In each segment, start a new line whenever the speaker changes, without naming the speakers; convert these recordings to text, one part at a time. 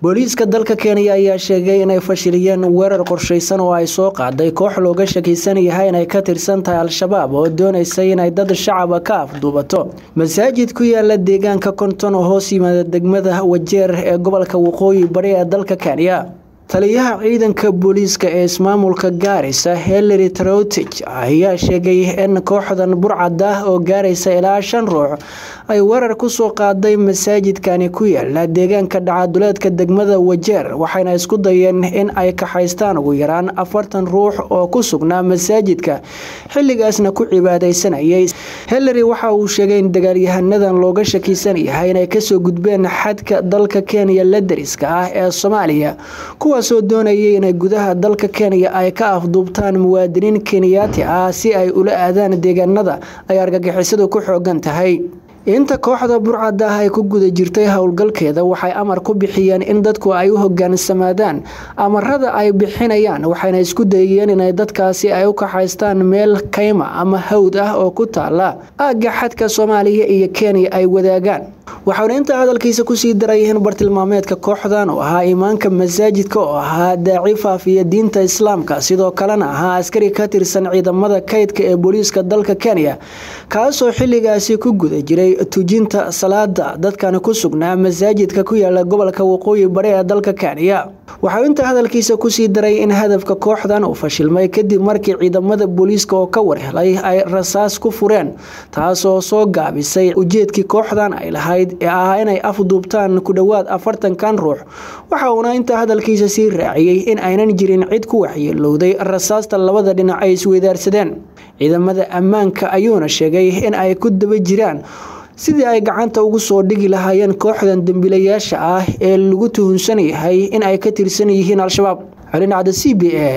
booliiska dalka kenya ayaa sheegay inay fashiliyeen weerar qorshaysan oo ay soo qaaday koox looga shakisan yahay inay ka tirsan tahay al-shabaab oo doonaysay inay dad shacaba ka afduubato masaajid ku yaala deegaanka konton oo hoos yimaada degmada wajeer ee gobolka waqooyi bari ee dalka kenya taliyaha ciidanka booliiska ee ismaamulka gaarisa hillary trotich ayaa sheegay in kooxdan burcad ah oo gaaraysa ilaa shan ruux ay weerar kusoo qaaday masaajidkani ku yaala deegaanka dhacaduleedka degmada wajeer waxayna isku dayeen in ay kaxaystaan ugu yaraan afartan ruux oo ku sugnaa masaajidka xilligaasna ku cibaadaysanayay hillary waxa uu sheegay in dagaalyahanadan looga shakisan yahay inay kasoo gudbeen xadka dalka kenya la dariska ah ee soomaaliya kuwaasoo doonayay inay gudaha dalka kenya ay ka afduubtaan muwaadiniin kenyaati ah si ay ula aadaan deegaanada ay argagixisadu ku xoogan tahay inta kooxda burcada ah ay ku guda jirtay howlgalkeeda waxay amar ku bixiyeen in dadku ay u hogaansamaadaan amarada ay bixinayaan waxayna isku dayeen inay dadkaasi ay u kaxaystaan meel kayma ama hawd ah oo ku taala aagga xadka soomaaliya iyo kenya ay wadaagaan waxauna intaa hadalkiisa kusii daray in bartilmaameedka kooxdan oo ahaa imaanka masaajidka oo ahaa daaci faafiya diinta islaamka sidoo kalena ahaa askari ka tirsan ciidamada kaydka ee booliiska dalka kenya kaasoo xilligaasi ku guda jiray tujinta salaada dadkani ku sugnaa masaajidka ku yaala gobolka waqooyi bari ee dalka kenya waxau intaa hadalkiisa kusii daray in hadafka kooxdan uu fashilmay kadib markii ciidamada booliiska oo ka warhelay ay rasaas ku fureen taasoo soo gaabisay ujeedkii kooxdan ay lahayd ee ah inay afduubtaan ku dhowaad afartankan ruux waxa uuna intaa hadalkiisa sii raaciyey in aynan jirin cid ku waxyeelowday rasaasta labada dhinac ay isweydaarsadeen ciidamada ammaanka ayuuna sheegay in ay ku daba jiraan sidii ay gacanta ugu soo dhigi lahaayeen kooxdan dembiilayaasha ah ee lagu tuhunsan yahay in ay ka tirsan yihiin al-shabaab calindhacda c b a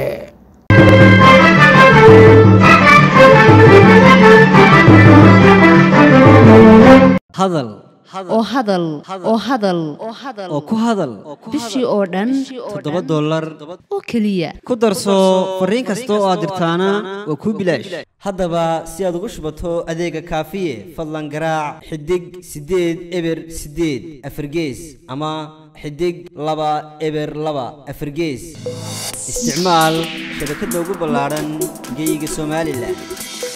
hadal
oo hadal oo hadal
oo ku hadal
bishii oo dhan
toddoba dollar
oo keliya
ku darso fariin kasta oo aad dirtaana waa kuu bilaash haddaba si aad ugu shubato adeega kaafiye fadlan garaac xidig siddeed eber siddeed afargees ama xidig laba eber laba afargees isticmaal shabakadda ugu ballaadhan geyga somalilan